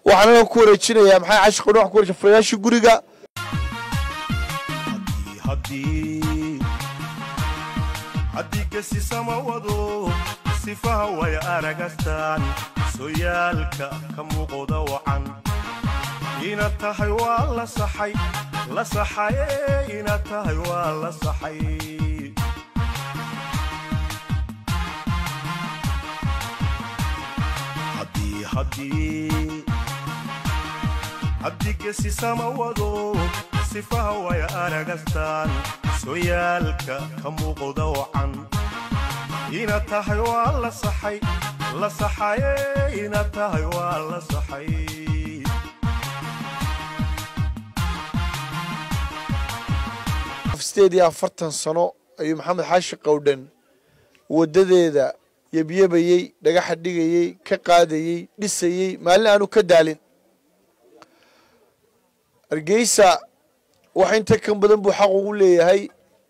waxaana ku wareejinayaa maxay cashi qowdhan wax ku wareejin furayaashii guriga haddii gesisama wado sifaha way aragastaan soyaalka ka muuqda wacan inaad tahay waa la saxay la saxaye inaad tahay waa la saxay haddii haddii haddii gesisama wado sifaha way aragastaan soyaalka ka muuqda wacan inaad tahay waa la saxay la saxaye inaad tahay waa la saxay sideed iyo afartan sano ayuu maxamed xaashi qowdhan waddadeeda yebyebayey dhagaxa dhigayey ka qaadayey dhisayey maalin aanu ka daalin hargeysa wax inta kan badan buu xaq ugu leeyahay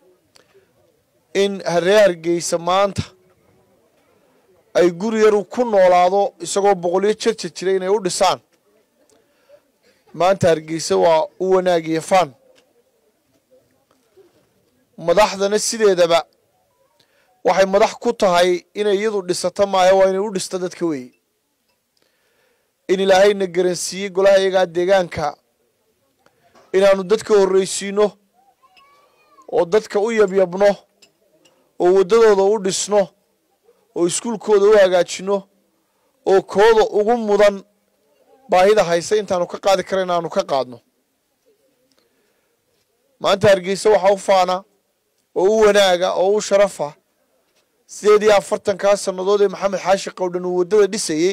in haree hargeysa maanta ay guri yaru ku noolaado isagoo boqolyo jarja jira inay u dhisaan maanta hargeysa waa u wanaagiyo faan madaxdana sideedaba waxay madax ku tahay inay iyadu dhisato maayo waa inay u dhisto dadka weeye in ilaahayna garansiiyey golaha iyagaa deegaanka inaannu dadka horraysiinno oo dadka u yabyabno oo waddadooda u dhisno oo iskuulkooda u hagaajinno oo kooda ugu mudan baahida haysa intaanu ka qaadi kara inaanu ka qaadno maanta hargeysa waxaa u faana oo u wanaaga oo u sharafa sideed iyo afartankaa sannadood ee maxamed xaashi qowdhan uu waddada dhisayey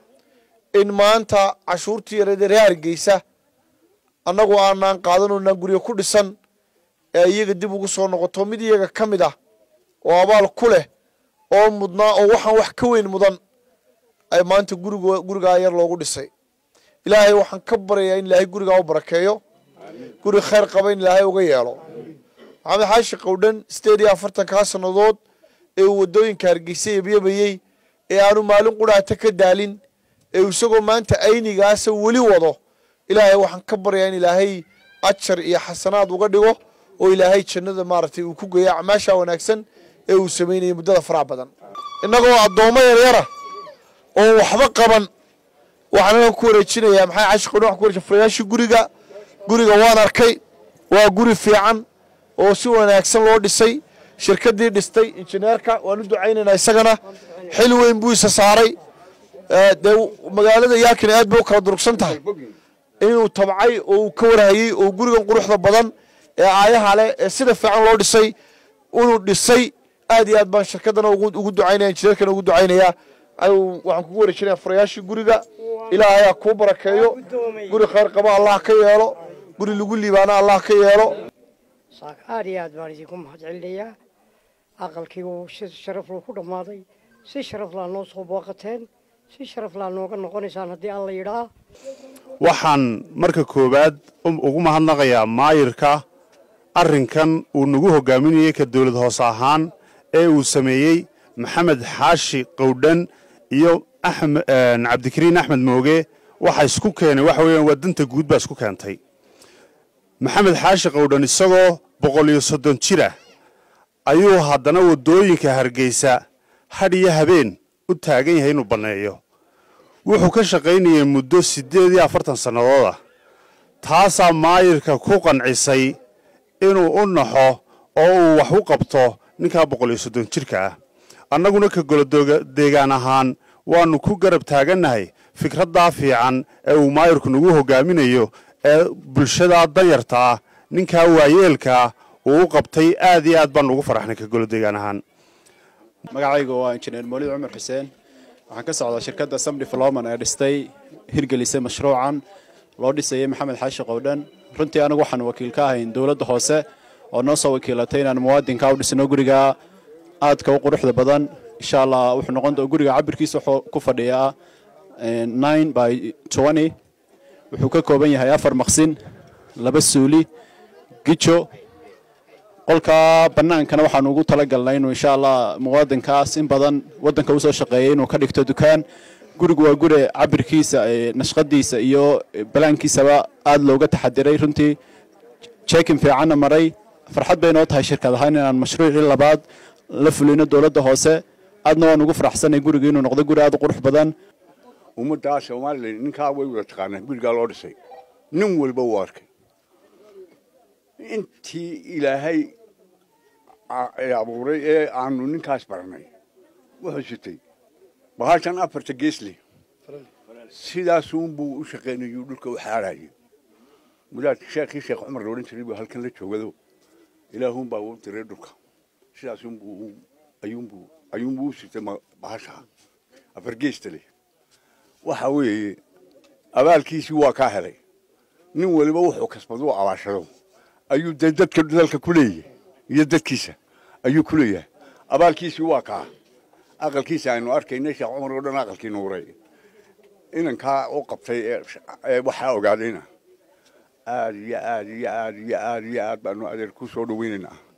in maanta cashuurtii yareedee ree hargeysa annagu aanaan qaadanoonaan guryo ku dhisan ee iyaga dib ugu soo noqoto mid iyaga ka mid ah oo abaal ku leh oo mudnaa oo waxaan wax ka weyn mudan ay maanta gurig gurigaa yar loogu dhisay ilaahay waxaan ka baryayaa in ilaahay gurigaa u barakeeyo guri khayr qaba in ilaahay uga yeelo maxamed xaashi qowdhan sideed iyo afartankaa sannadood ee uu waddooyinka hargeysa yebyabayey ee aanu maalin qudhaata ka daalin ee uu isagoo maanta aynigaasa weli wado ilaahay waxaan ka baryayaa in ilaahay ajar iyo xasanaad uga dhigo oo ilaahay jannada maaragtay uu ku geeyo acmaasha wanaagsan ee uu samaynayay muddada faraha badan innagoo addoommo yaryara oo waxba qaban waxaana ku wareejinayaa maxay cashi qowdhan wax ku wareejin furayaashii guriga guriga waan arkay waa guri fiican oo si wanaagsan loo dhisay shirkaddii dhistay injineerka waan u ducaynaynaa isagana xil weyn buu isa saaray dee magaalada yaakina aad bay u kala durugsan tahay inuu tabcay oo uu ka warhayey oo gurigan quruxda badan ee aayaha leh ee sida fiican loo dhisay inuu dhisay aad iyo aad baan shirkaddana ugu ducaynaya injineerkana ugu ducaynayaa waxaan kugu wareejinaya furayaashii guriga ilaahay ha kuu barakeeyo guri khayr qaba allah ka yeelo guri lagu liibaana allah ka yeelo aad iyo aad baan idinku mahad celinayaa aqalkii uu si sharaf loo ku dhammaaday si sharaf laa noo soo booqateen si sharaf laa nooga noqonaysaan haddii alla yidhaa waxaan marka koowaad ugu mahadnaqayaa maayirka arrinkan uu nagu hogaaminayey ka dawlad hoose ahaan ee uu sameeyey maxamed xaashi qowdhan iyo cabdikariin axmed mooge waxa isku keenay waxa weeyaan waa danta guud baa isku keentay maxamed xaashi qowdhan isagoo boqol iyo soddon jira ayuu haddana waddooyinka hargeysa hadh iyo habeen u taagan yahay inuu banneeyo wuxuu ka shaqaynayay muddo siddeed iyo afartan sannadood ah taasaa maayirka ku qancisay inuu u naxo oo uu wax u qabto ninkaa boqol iyo soddon jirka ah annaguna ka golodeegaan ahaan waannu ku garab taagannahay fikraddaa fiican ee uu maayirku nagu hogaaminayo ee bulshadaa danyarta ah ninkaa waayeelkaa uu u qabtay aad iyo aad baan ugu faraxnay ka golodeegaan ahaan magacaygu waa injineer moolid cumar xuseen waxaan ka socdaa shirkadda samdi floman ee dhistay hirgelisay mashruucan loo dhisayay maxamed xaashi qowdhan runtii anigu waxaan wakiil ka ahayn dowladda hoose oo noo soo wakiilatay inaan muwaadinka u dhisno guriga aadka u quruxda badan insha allah wuxuu noqon guriga cabirkiisa wuxuu ku fadhiyaa nine by twenty wuxuu ka kooban yahay afar maqsin laba suuli gijo qolka bannaankana waxaanu ugu talagalnay inuu insha allah muwaadinkaas in badan waddanka usoo shaqeeyay inuu ka dhigto dukaan gurigu waa guri cabirkiisa nashqadiisa iyo balaankiisaba aada looga taxadiray runtii jeekin fiicanna maray farxad bay noo tahay shirkad ahaan inaan mashruucii labaad la fulino dowladda hoose aadna waan ugu faraxsanay guriga inuu noqdo guri aada u qurux badan ummaddaa somalilan ninkaa way wada taqaanaa gurigaa loo dhisay nin walba uu arkay intii ilaahay abuuray ee aanu ninkaas baranay wuxuu sitay bahashan afarta geesle sidaasuunbuu u shaqaynayuu dhulka u xaarayay wadaadka sheekhii sheekh cumar loodhan jiray buu halkan la joogado ilaahuunbaa u diray dhulka sidaasunbuu ayuunbuu ayuunbuu u sitay bahasha afar geesta leh waxa weeye abaalkiisii waa kaa helay nin waliba wuxuu kasbado u abaashado ayuu dee dadka dalka ku leeyahay iyo dadkiisa ayuu ku leeyahay abaalkiisii waa kaa aqalkiisa aynu arkaynay sheekh cumar oo dhan aqalkii nuuray inankaa u qabtay ee waxaa ogaadayna aad iyo aad iyo aad iyo aad iyo aad baanu adeer ku soo dhaweynaynaa